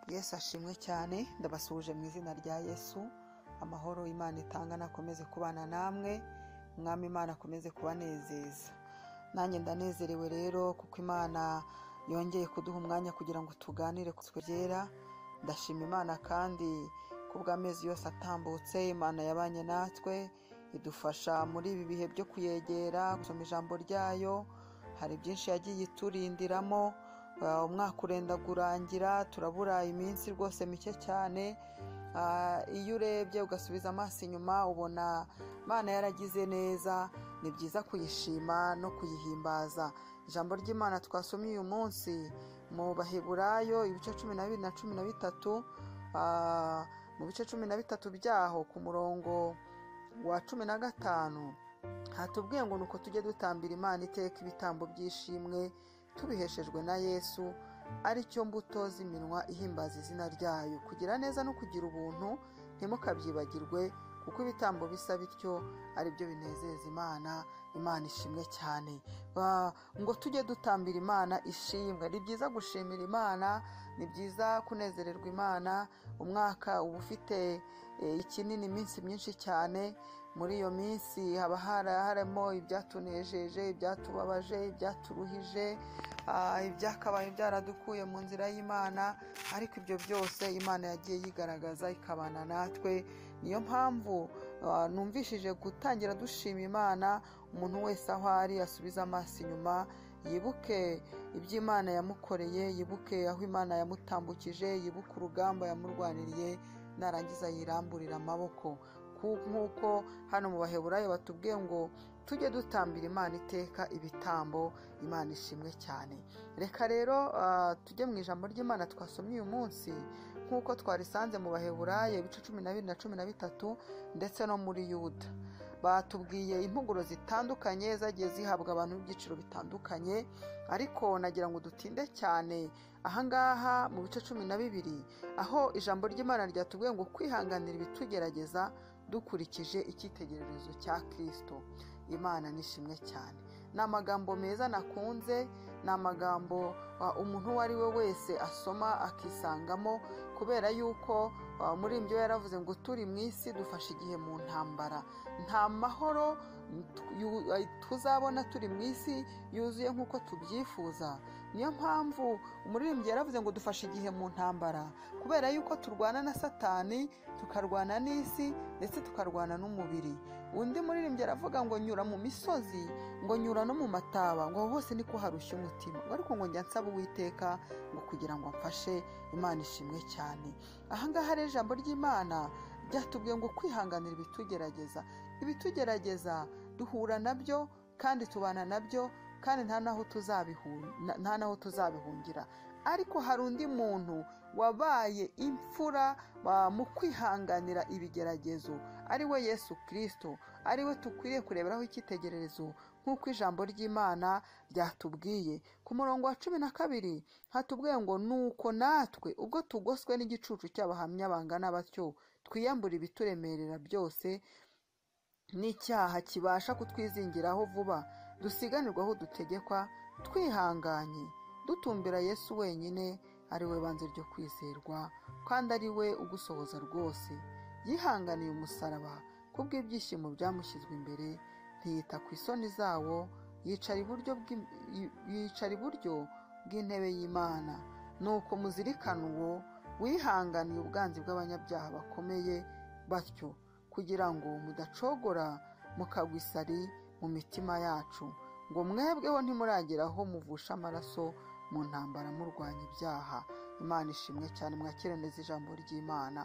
yesu ashimwe cyane ndabasuhuje mu izina rya yesu amahoro imana itanga nakomeze kubana namwe umwami imana akomeze kubanezeza nanjye ndanezerewe rero kuko imana yongeye kuduha umwanya kugira ngo tuganire ku byera ndashima imana kandi ku bw'amezi yose atambutse imana yabanye natwe idufasha muri ibi bihe byo kuyegera gusoma ijambo ryayo hari byinshi yagiye iturindiramo Uh, umwaka urenda kurangira turabura iminsi rwose mike cyane Uh, iyo urebye ugasubiza amaso inyuma ubona imana yaragize neza ni byiza kuyishima no kuyihimbaza ijambo ry'imana twasomye uyu munsi mu baheburayo ibice cumi na bibiri na cumi na bitatu uh, mu bice cumi na bitatu byaho ku murongo wa cumi na gatanu hatubwiye ngo ni uko tujye dutambira imana iteka ibitambo by'ishimwe tubiheshejwe na yesu aricyo mbuto z'iminwa ihimbaza izina ryayo kugira neza no kugira ubuntu ntimukabyibagirwe kuko ibitambo bisa bityo ari byo binezeza imana imana ishimwe cyane Ba- ngo tujye dutambira imana ishimwe ni byiza gushimira imana ni byiza kunezererwa imana umwaka uba ufite eh, ikinini iminsi myinshi cyane muri iyo minsi haba hari- harimo ibyatunejeje ibyatubabaje ibyaturuhije ah, ibyakabaye byaradukuye mu nzira y'imana ariko ibyo byose imana yagiye yigaragaza ikabana natwe niyo mpamvu ah, numvishije gutangira dushima imana umuntu wese aho ari asubize amaso inyuma yibuke ibyo imana yamukoreye yibuke aho imana yamutambukije yibuke urugamba yamurwaniriye narangiza yiramburira amaboko Ku- nk'uko hano mu baheburayo batubwiye ngo tujye dutambira imana iteka ibitambo imana ishimwe cyane reka rero ah, tujye mu ijambo ry'imana twasomye uyu munsi nk'uko twarisanze mu baheburayo ibice cumi na bibiri na cumi na bitatu ndetse no muri yuda batubwiye impuguro zitandukanye zagiye zihabwa abantu b'ibyiciro bitandukanye ariko nagira ngo dutinde cyane ahangaha mu bice cumi na bibiri aho ijambo ry'imana ryatubwiye ngo kwihanganira ibitugerageza dukurikije icyitegererezo cya kirisito imana ni ishimwe cyane ni amagambo meza nakunze ni amagambo ah, umuntu uwo ari we wese asoma akisangamo kubera yuko ah, muri ibyo yaravuze ngo turi mu isi dufashe igihe mu ntambara nta mahoro yu- ay- tuzabona turi mu isi yuzuye nk'uko tubyifuza niyo mpamvu umuririmbyi yaravuze ngo dufashe igihe mu ntambara kubera yuko turwana na satani tukarwana n'isi ndetse tukarwana n'umubiri undi muririmbyi aravuga ngo nyura mu misozi ngo nyura no mu mataba ngo aho hose niko harushya umutima ngo ariko ngo njya nsaba uwiteka ngo kugira ngo amfashe imana ishimwe cyane ahangaha rero ijambo ry'imana ryatubwiye ngo kwihanganira ibitugerageza ibitugerageza duhura nabyo kandi tubana nabyo kandi nta n'aho tuzabihu- na- nta n'aho tuzabihungira ariko hari undi muntu wabaye imfura ah, mu kwihanganira ibigeragezo ari we yesu kirisito ari we dukwiriye kureberaho icyitegererezo nk'uko ijambo ry'imana ryatubwiye ku murongo wa cumi na kabiri hatubwiye ngo nuko natwe ubwo tugoswe n'igicucu cy'abahamya bangana batyo twiyambura ibituremerera byose n'icyaha kibasha kutwizingiraho vuba dusiganirwaho dutegekwa twihanganye dutumbira yesu wenyine ari we banze ryo kwizerwa kandi ari we ugusohoza rwose yihanganiye umusaraba kubw'ibyishimo byamushyizwe imbere ntiyita ku isoni zawo yicara iburyo bw'im- yi- yicara iburyo bw'intebe y'imana nuko muzirikane uwo wihanganiye ubwanzi bw'abanyabyaha bakomeye batyo kugira ngo mudacogora mukagwa isari mu mitima yacu ngo mwebweho ntimurageraho muvusha amaraso mu ntambara murwanya ibyaha imana ishimwe cyane mwakire neza ijambo ry'imana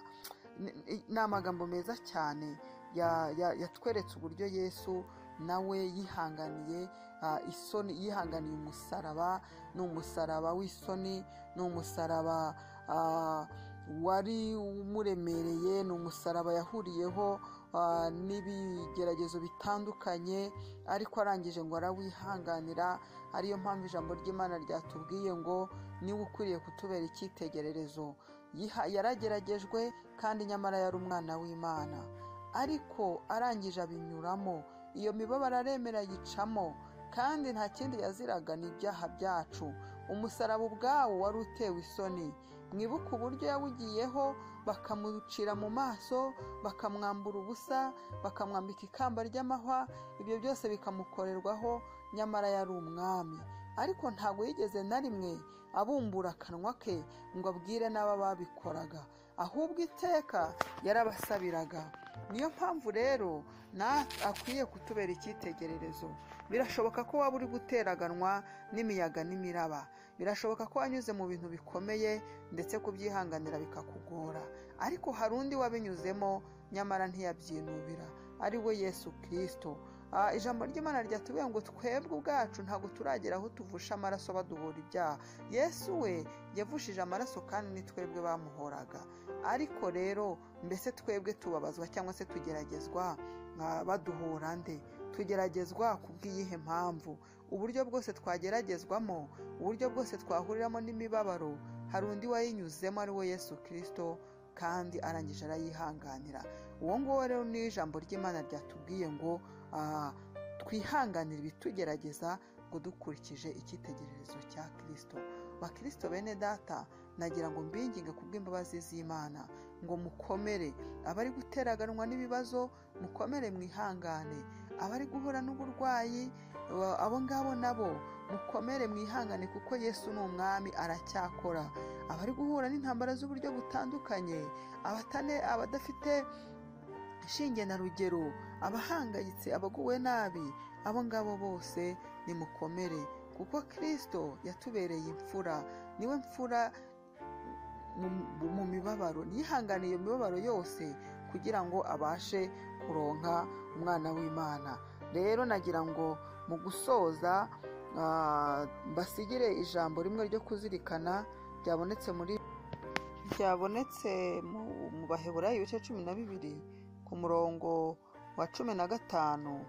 Ni- ni ni amagambo meza cyane ya- ya- yatweretse uburyo yesu nawe yihanganiye ah, isoni yihanganiye umusaraba ni umusaraba w'isoni ni umusaraba ah, wari umuremereye ni umusaraba yahuriyeho ah, n'ibigeragezo bitandukanye ariko arangije ngo arawihanganira ariyo mpamvu ijambo ry'imana ryatubwiye ngo niwe ukwiriye kutubera icyitegererezo Yiha- yarageragejwe kandi nyamara yari umwana w'imana ariko arangije abinyuramo iyo mibabaro aremera yicamo kandi nta kindi yaziraga ni ibyaha byacu umusaraba ubwawo wari utewe isoni mwibuke uburyo yawugiyeho bakamucira mu maso bakamwambura ubusa bakamwambika ikamba ry'amahwa ibyo byose bikamukorerwaho nyamara yari umwami ariko ntabwo yigeze na rimwe abumbura akanwa ke ngo abwire n'aba babikoraga ahubwo iteka yarabasabiraga niyo mpamvu rero akwiye kutubera icyitegererezo birashoboka ko waba uri guteraganwa n'imiyaga n'imiraba birashoboka ko wanyuze mu bintu bikomeye ndetse kubyihanganira bikakugora ariko hari undi wabinyuzemo nyamara ntiyabyinubira ari we yesu kirisito ijambo ry'imana ryatubwiye ngo twebwe ubwacu ntabwo turagera aho tuvusha amaraso baduhora ibyaha yesu we yavushije amaraso kandi ni twebwe bamuhoraga ariko rero mbese twebwe tubabazwa cyangwa se tugeragezwa baduhora nde tugeragezwa ku bw'iyihe mpamvu uburyo bwose twageragezwamo uburyo bwose twahuriramo n'imibabaro hari undi wayinyuzemo ari we yesu kirisito kandi arangije arayihanganira uwo nguwo rero ni ijambo ry'imana ryatubwiye ngo twihanganire ibitugerageza ngo dukurikije icyitegererezo cya kirisito bakirisito bene data nagira ngo mbinginge ku bw'imbabazi z'imana ngo mukomere abari guteraganwa n'ibibazo mukomere mwihangane abari guhura n'uburwayi abo ngabo nabo mukomere mwihangane kuko yesu ni umwami aracyakora abari guhura n'intambara z'uburyo butandukanye abadafite shinge na rugero abahangayitse abaguwe nabi abo ngabo bose nimukomere kuko kirisito yatubereye imfura niwe mfura mu mibabaro yihanganiye iyo mibabaro yose kugira ngo abashe kuronka umwana w'imana rero nagira ngo mu gusoza basigire ijambo rimwe ryo kuzirikana ryabonetse muri ryabonetse mu baheburayo ibice cumi na bibiri ku murongo wa cumi na gatanu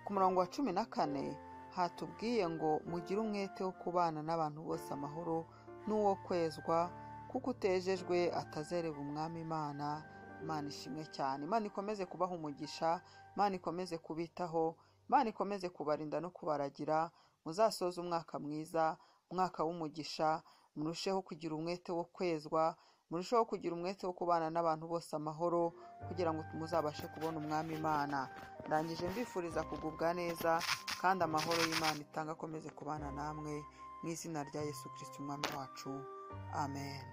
ku murongo wa cumi na kane hatubwiye ngo mugire umwete wo kubana n'abantu bose amahoro n'uwo kwezwa kuko utejejwe atazereba umwami imana imana ishimwe cyane imana ikomeze kubaha umugisha imana ikomeze kubitaho imana ikomeze kubarinda no kubaragira muzasoze umwaka mwiza umwaka w'umugisha murusheho kugira umwete wo kwezwa murusheho kugira umwete wo kubana n'abantu bose amahoro kugira ngo muzabashe kubona umwami imana ndangije mbifuriza kugubwa neza kandi amahoro y'imana itanga akomeze kubana namwe mu izina rya yesu kirisiti umwami wacu amen